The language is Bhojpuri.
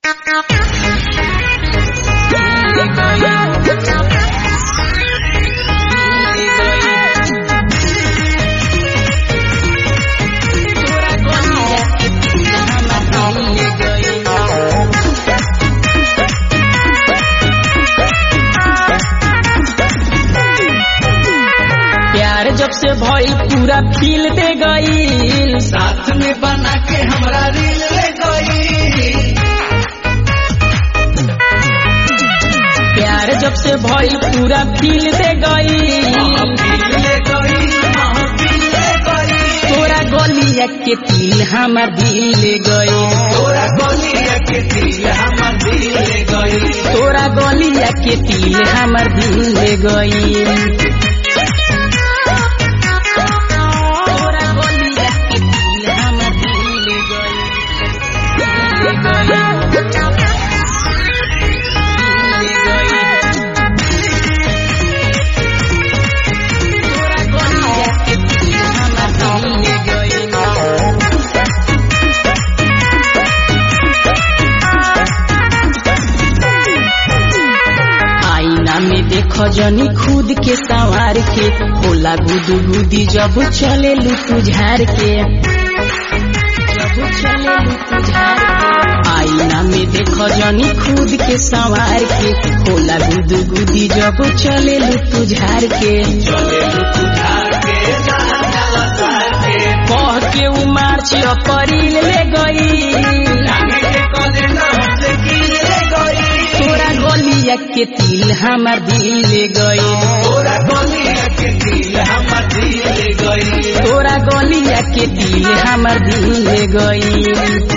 प्यार जब से भइल पूरा फील दे गईल साथ में बना के हमरा रील ले गई प्यार जब से भइल पूरा फील दे गईल महफिल ले गई महफिल ले गई तोरा गलिया के तिल हमार दिल ले गई तोरा गलिया के दिल हमर दिल ले गई तोरा गलिया के तिल हमार दिल ले गई तोरा गलिया के तिल हमार दिल ले गई ले गई ले गई तोरा गलिया के तिल हमार दिल ले गई आईना में देखो जनी खुद के संवार के होला गुदू गुदी जब चले लू तुझार के जब चले लू तुझार के आईना में देखो जनी खुद के संवार के होला गुदू गुदी जब चले लू तुझार के चले लू तुझार के जहाँ जाला सार के कह के उमार छी अपरील ले गई जाने के कदे न हमसे किल ले गई तोरा गलिया के तिल हमार दिल ले गई तोरा गलिया के दिल हमर दिल ले गई तोरा गलिया के दिल हमार दिल ले गई